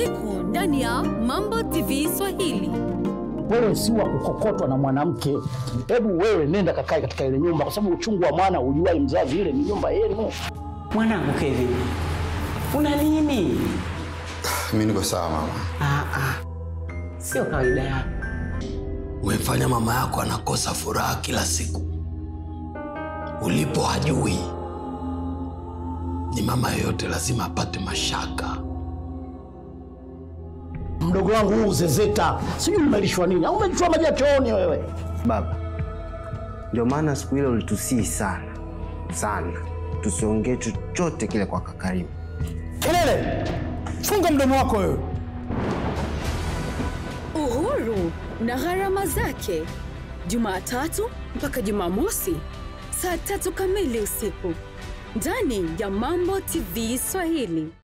usiku ndani ya Mambo TV Swahili. Wewe si wa kukokotwa na mwanamke. Hebu wewe nenda kakae katika ile nyumba, kwa sababu uchungu wa mwana ujuai mzazi, ile ni nyumba yenu. Mwanangu Kevin, una nini? Mi niko sawa mama. Ah, ah. Sio kawaida yako. Umemfanya mama yako anakosa furaha kila siku. Ulipo hajui. Ni mama yoyote lazima apate mashaka. Mdogo wangu huu zezeta, sijui umelishwa nini au umechua maji ya chooni wewe. Baba, ndio maana siku ile ulitusii sana sana, tusiongee chochote kile kwa Kakarimu. Kelele, funga mdomo wako wewe. Uhuru na gharama zake, Jumatatu mpaka Jumamosi saa tatu kamili usiku ndani ya Mambo TV Swahili.